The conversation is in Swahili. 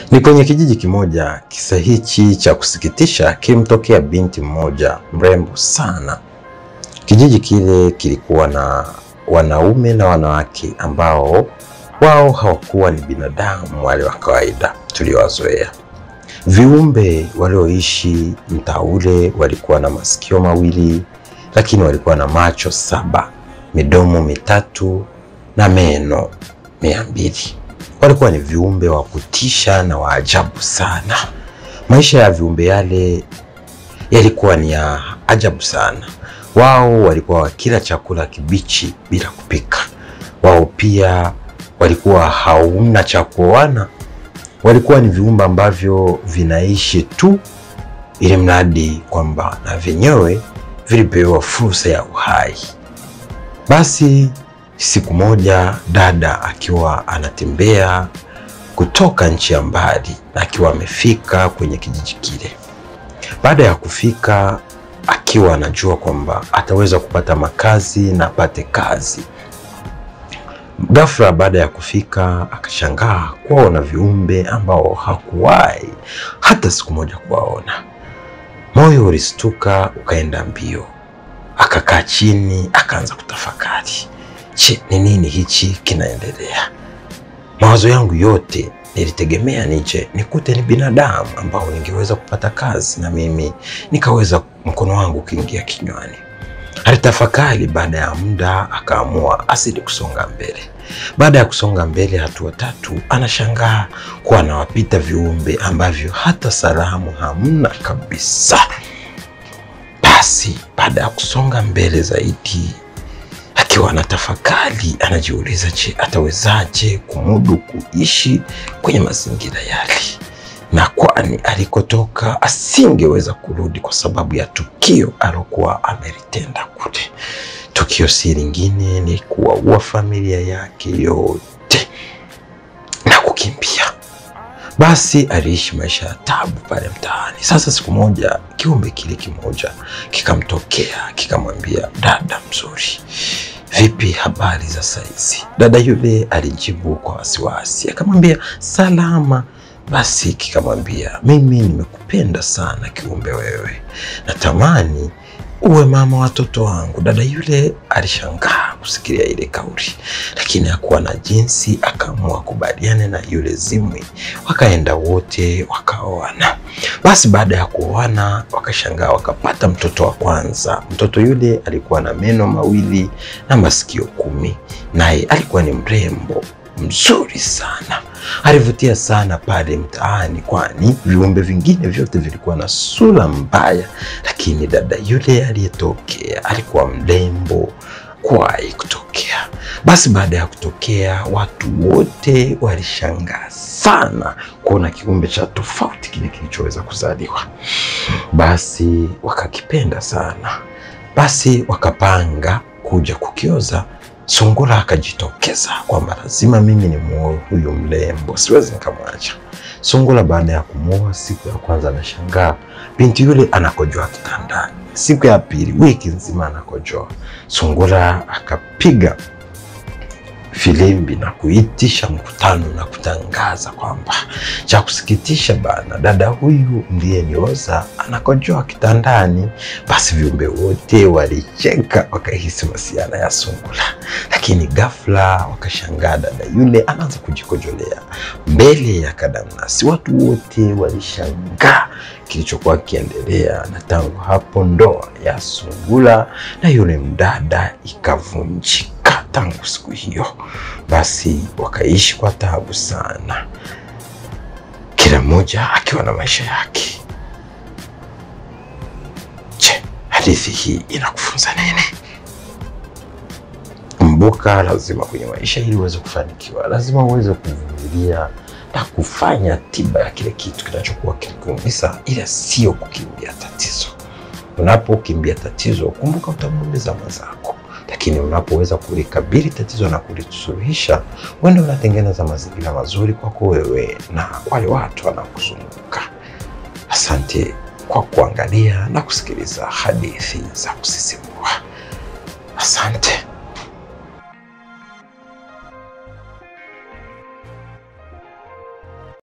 Ni kwenye kijiji kimoja. Kisa hichi cha kusikitisha kilimtokea binti mmoja mrembo sana. Kijiji kile kilikuwa na wanaume na wanawake ambao wao hawakuwa ni binadamu wale wa kawaida tuliowazoea. Viumbe walioishi mtaa ule walikuwa na masikio mawili, lakini walikuwa na macho saba, midomo mitatu na meno mia mbili. Walikuwa ni viumbe wa kutisha na wa ajabu sana. Maisha ya viumbe yale yalikuwa ni ya ajabu sana. Wao walikuwa wakila chakula kibichi bila kupika. Wao pia walikuwa hauna cha kuoana. Walikuwa ni viumbe ambavyo vinaishi tu ili mradi kwamba na vyenyewe vilipewa fursa ya uhai. Basi siku moja dada akiwa anatembea kutoka nchi ya mbali na akiwa amefika kwenye kijiji kile. Baada ya kufika, akiwa anajua kwamba ataweza kupata makazi na apate kazi, ghafla baada ya kufika akashangaa kuwaona viumbe ambao hakuwahi hata siku moja kuwaona. Moyo ulistuka ukaenda mbio, akakaa chini akaanza kutafakari. Je, ni nini hichi kinaendelea? Mawazo yangu yote nilitegemea nije nikute ni binadamu ambao ningeweza kupata kazi na mimi nikaweza mkono wangu ukiingia kinywani. Alitafakari. Baada ya muda akaamua asidi kusonga mbele. Baada ya kusonga mbele hatua tatu, anashangaa kuwa anawapita viumbe ambavyo hata salamu hamna kabisa. Basi baada ya kusonga mbele zaidi akiwa anatafakari anajiuliza, je, atawezaje kumudu kuishi kwenye mazingira yale, na kwani alikotoka asingeweza kurudi kwa sababu ya tukio alokuwa amelitenda kule. Tukio si lingine ni kuwaua familia yake yote na kukimbia. Basi aliishi maisha ya tabu pale mtaani. Sasa siku moja kiumbe kile kimoja kikamtokea kikamwambia, dada mzuri Vipi, habari za saizi? Dada yule alijibu kwa wasiwasi, akamwambia salama. Basi kikamwambia, mimi nimekupenda sana kiumbe wewe, natamani uwe mama watoto wangu. Dada yule alishangaa kusikia ile kauli, lakini hakuwa na jinsi, akaamua kubaliana na yule zimwi. Wakaenda wote wakaoana. Basi baada ya kuoana, wakashangaa wakapata mtoto wa kwanza. Mtoto yule alikuwa na meno mawili na masikio kumi, naye alikuwa ni mrembo mzuri sana, alivutia sana pale mtaani, kwani viumbe vingine vyote vilikuwa na sura mbaya, lakini dada yule aliyetokea alikuwa mrembo kuwahi kutokea. Basi baada ya kutokea, watu wote walishangaa sana kuona kiumbe cha tofauti kile kilichoweza kuzaliwa. Basi wakakipenda sana, basi wakapanga kuja kukioza. Sungura akajitokeza kwamba lazima mimi ni muoe huyu mrembo, siwezi nikamwacha. Sungura baada ya kumuoa, siku ya kwanza anashangaa binti yule anakojoa kitandani. Siku ya pili, wiki nzima anakojoa. Sungura akapiga filimbi na kuitisha mkutano na kutangaza kwamba cha kusikitisha bana, dada huyu ndiye nioza anakojoa kitandani. Basi viumbe wote walicheka, wakahisi masiana ya sungura, lakini ghafla wakashangaa dada yule anaanza kujikojolea mbele ya kadamnasi. Watu wote walishangaa kilichokuwa kiendelea, na tangu hapo ndoa ya sungura na yule mdada ikavunjika. Tangu siku hiyo basi wakaishi kwa taabu sana, kila mmoja akiwa na maisha yake. Je, hadithi hii inakufunza nini? Kumbuka, lazima kwenye maisha ili uweze kufanikiwa, lazima uweze kuvumilia na kufanya tiba ya kile kitu kinachokuwa kilikuumiza, ila sio kukimbia tatizo. Unapokimbia tatizo, kumbuka utamuumiza mwenzako lakini unapoweza kulikabili tatizo na kulisuluhisha, uende unatengeneza mazingira mazuri kwako wewe na wale watu wanaokuzunguka. Asante kwa kuangalia na kusikiliza hadithi za kusisimua. Asante.